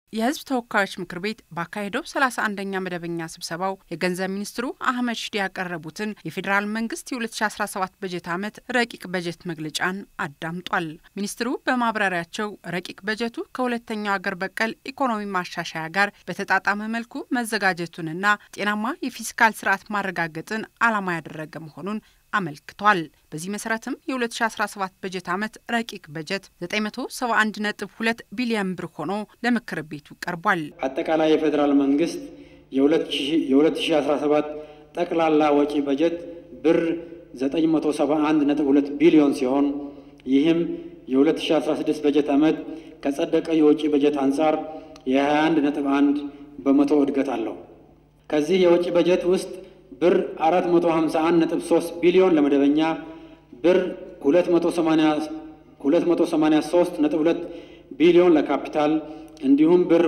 የሕዝብ ተወካዮች ምክር ቤት ባካሄደው 31ኛ መደበኛ ስብሰባው የገንዘብ ሚኒስትሩ አህመድ ሽዴ ያቀረቡትን የፌዴራል መንግስት የ2017 በጀት ዓመት ረቂቅ በጀት መግለጫን አዳምጧል። ሚኒስትሩ በማብራሪያቸው ረቂቅ በጀቱ ከሁለተኛው አገር በቀል ኢኮኖሚ ማሻሻያ ጋር በተጣጣመ መልኩ መዘጋጀቱንና ጤናማ የፊስካል ስርዓት ማረጋገጥን ዓላማ ያደረገ መሆኑን አመልክቷል። በዚህ መሰረትም የ2017 በጀት ዓመት ረቂቅ በጀት 971.2 ቢሊዮን ብር ሆኖ ለምክር ቤቱ ቀርቧል። አጠቃላይ የፌዴራል መንግስት የ2017 ጠቅላላ ወጪ በጀት ብር 971.2 ቢሊዮን ሲሆን ይህም የ2016 በጀት ዓመት ከጸደቀ የወጪ በጀት አንጻር የ21.1 በመቶ እድገት አለው። ከዚህ የወጪ በጀት ውስጥ ብር 451.3 ቢሊዮን ለመደበኛ ብር 283.2 ቢሊዮን ለካፒታል እንዲሁም ብር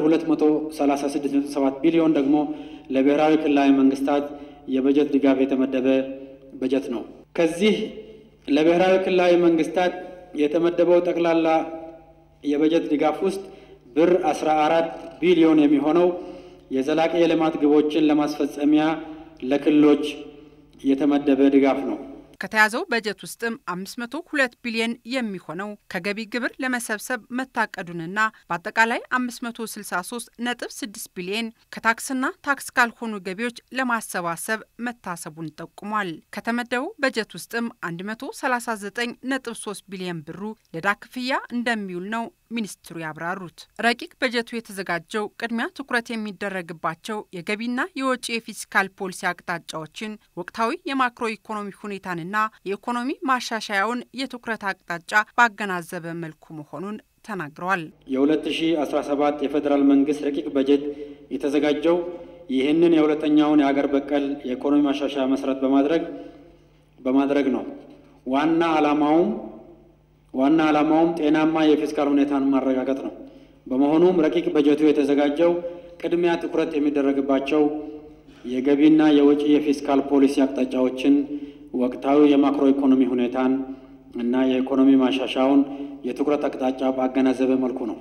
236.7 ቢሊዮን ደግሞ ለብሔራዊ ክልላዊ መንግስታት የበጀት ድጋፍ የተመደበ በጀት ነው። ከዚህ ለብሔራዊ ክልላዊ መንግስታት የተመደበው ጠቅላላ የበጀት ድጋፍ ውስጥ ብር 14 ቢሊዮን የሚሆነው የዘላቂ የልማት ግቦችን ለማስፈጸሚያ ለክልሎች የተመደበ ድጋፍ ነው። ከተያዘው በጀት ውስጥም 502 ቢሊዮን የሚሆነው ከገቢ ግብር ለመሰብሰብ መታቀዱንና በአጠቃላይ 563 ነጥብ 6 ቢሊዮን ከታክስና ታክስ ካልሆኑ ገቢዎች ለማሰባሰብ መታሰቡን ጠቁሟል። ከተመደበው በጀት ውስጥም 139 ነጥብ 3 ቢሊዮን ብሩ ለዕዳ ክፍያ እንደሚውል ነው ሚኒስትሩ ያብራሩት። ረቂቅ በጀቱ የተዘጋጀው ቅድሚያ ትኩረት የሚደረግባቸው የገቢና የወጪ የፊስካል ፖሊሲ አቅጣጫዎችን፣ ወቅታዊ የማክሮ ኢኮኖሚ ሁኔታንና የኢኮኖሚ ማሻሻያውን የትኩረት አቅጣጫ ባገናዘበ መልኩ መሆኑን ተናግረዋል። የ2017 የፌዴራል መንግስት ረቂቅ በጀት የተዘጋጀው ይህንን የሁለተኛውን የሀገር በቀል የኢኮኖሚ ማሻሻያ መሰረት በማድረግ በማድረግ ነው። ዋና ዓላማውም ዋና ዓላማውም ጤናማ የፊስካል ሁኔታን ማረጋገጥ ነው። በመሆኑም ረቂቅ በጀቱ የተዘጋጀው ቅድሚያ ትኩረት የሚደረግባቸው የገቢና የወጪ የፊስካል ፖሊሲ አቅጣጫዎችን፣ ወቅታዊ የማክሮ ኢኮኖሚ ሁኔታን እና የኢኮኖሚ ማሻሻያውን የትኩረት አቅጣጫ ባገናዘበ መልኩ ነው።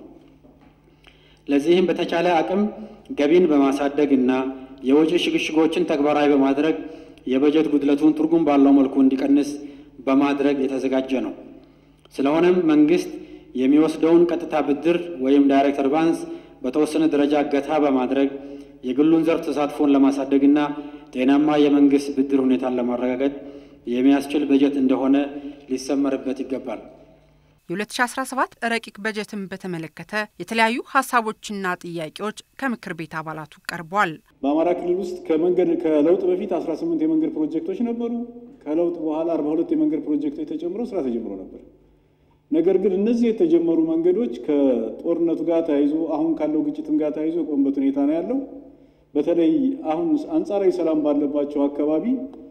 ለዚህም በተቻለ አቅም ገቢን በማሳደግ እና የወጪ ሽግሽጎችን ተግባራዊ በማድረግ የበጀት ጉድለቱን ትርጉም ባለው መልኩ እንዲቀንስ በማድረግ የተዘጋጀ ነው። ስለሆነም መንግስት የሚወስደውን ቀጥታ ብድር ወይም ዳይሬክት አድቫንስ በተወሰነ ደረጃ ገታ በማድረግ የግሉን ዘርፍ ተሳትፎን ለማሳደግና ጤናማ የመንግስት ብድር ሁኔታን ለማረጋገጥ የሚያስችል በጀት እንደሆነ ሊሰመርበት ይገባል። የ2017 ረቂቅ በጀትን በተመለከተ የተለያዩ ሀሳቦችና ጥያቄዎች ከምክር ቤት አባላቱ ቀርቧል። በአማራ ክልል ውስጥ ከመንገድ ከለውጥ በፊት 18 የመንገድ ፕሮጀክቶች ነበሩ። ከለውጥ በኋላ 42 የመንገድ ፕሮጀክቶች ተጨምረው ስራ ተጀምሮ ነበር። ነገር ግን እነዚህ የተጀመሩ መንገዶች ከጦርነቱ ጋር ተያይዞ አሁን ካለው ግጭትም ጋር ተያይዞ የቆሙበት ሁኔታ ነው ያለው። በተለይ አሁን አንጻራዊ ሰላም ባለባቸው አካባቢ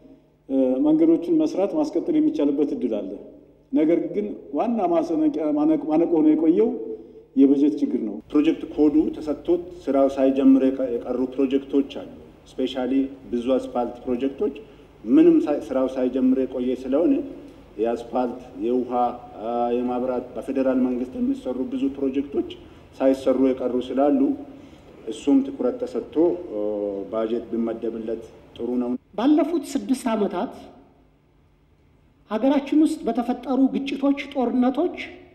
መንገዶችን መስራት ማስቀጠል የሚቻልበት እድል አለ። ነገር ግን ዋና ማነቆ ሆኖ የቆየው የበጀት ችግር ነው። ፕሮጀክት ኮዱ ተሰጥቶት ስራው ሳይጀምር የቀሩ ፕሮጀክቶች አሉ። ስፔሻሊ ብዙ አስፋልት ፕሮጀክቶች ምንም ስራው ሳይጀምር የቆየ ስለሆነ የአስፋልት፣ የውሃ፣ የማብራት በፌዴራል መንግስት የሚሰሩ ብዙ ፕሮጀክቶች ሳይሰሩ የቀሩ ስላሉ እሱም ትኩረት ተሰጥቶ ባጀት ቢመደብለት ጥሩ ነው። ባለፉት ስድስት ዓመታት ሀገራችን ውስጥ በተፈጠሩ ግጭቶች፣ ጦርነቶች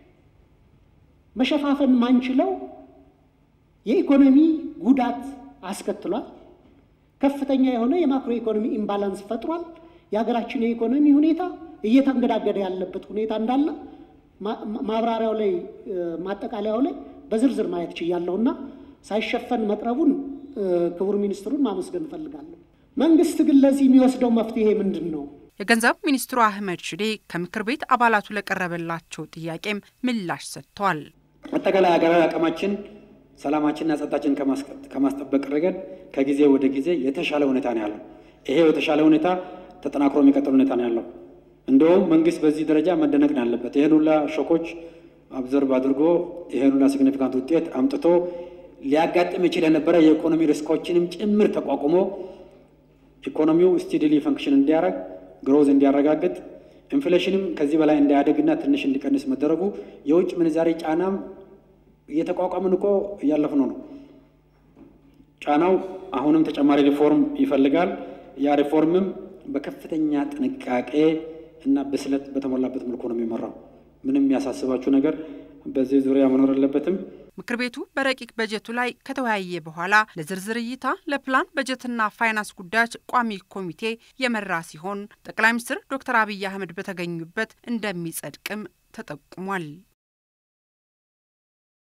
መሸፋፈን ማንችለው የኢኮኖሚ ጉዳት አስከትሏል። ከፍተኛ የሆነ የማክሮ ኢኮኖሚ ኢምባላንስ ፈጥሯል። የሀገራችን የኢኮኖሚ ሁኔታ እየተንገዳገደ ያለበት ሁኔታ እንዳለ ማብራሪያው ላይ ማጠቃለያው ላይ በዝርዝር ማየት ችያለሁና ሳይሸፈን መቅረቡን ክቡር ሚኒስትሩን ማመስገን እፈልጋለሁ። መንግስት ግን ለዚህ የሚወስደው መፍትሄ ምንድን ነው? የገንዘብ ሚኒስትሩ አህመድ ሽዴ ከምክር ቤት አባላቱ ለቀረበላቸው ጥያቄም ምላሽ ሰጥተዋል። አጠቃላይ ሀገራዊ አቅማችን ሰላማችንና ጸጥታችን ከማስጠበቅ ረገድ ከጊዜ ወደ ጊዜ የተሻለ ሁኔታ ነው ያለው። ይሄ የተሻለ ሁኔታ ተጠናክሮ የሚቀጥል ሁኔታ ነው ያለው። እንደውም መንግስት በዚህ ደረጃ መደነቅ ነው ያለበት። ይህን ሁላ ሾኮች አብዘርቭ አድርጎ ይህን ሁላ ሲግኒፊካንት ውጤት አምጥቶ ሊያጋጥም ይችል የነበረ የኢኮኖሚ ሪስኮችንም ጭምር ተቋቁሞ ኢኮኖሚው ስቲድሊ ፈንክሽን እንዲያደርግ ግሮዝ እንዲያረጋግጥ ኢንፍሌሽንም ከዚህ በላይ እንዳያደግና ትንሽ እንዲቀንስ መደረጉ የውጭ ምንዛሬ ጫናም እየተቋቋምን እኮ እያለፍነው ነው። ጫናው አሁንም ተጨማሪ ሪፎርም ይፈልጋል። ያ ሪፎርምም በከፍተኛ ጥንቃቄ እና ብስለት በተሞላበት መልኩ ነው የሚመራው። ምንም የሚያሳስባችሁ ነገር በዚህ ዙሪያ መኖር የለበትም። ምክር ቤቱ በረቂቅ በጀቱ ላይ ከተወያየ በኋላ ለዝርዝር እይታ ለፕላን በጀትና ፋይናንስ ጉዳዮች ቋሚ ኮሚቴ የመራ ሲሆን ጠቅላይ ሚኒስትር ዶክተር አብይ አህመድ በተገኙበት እንደሚጸድቅም ተጠቁሟል።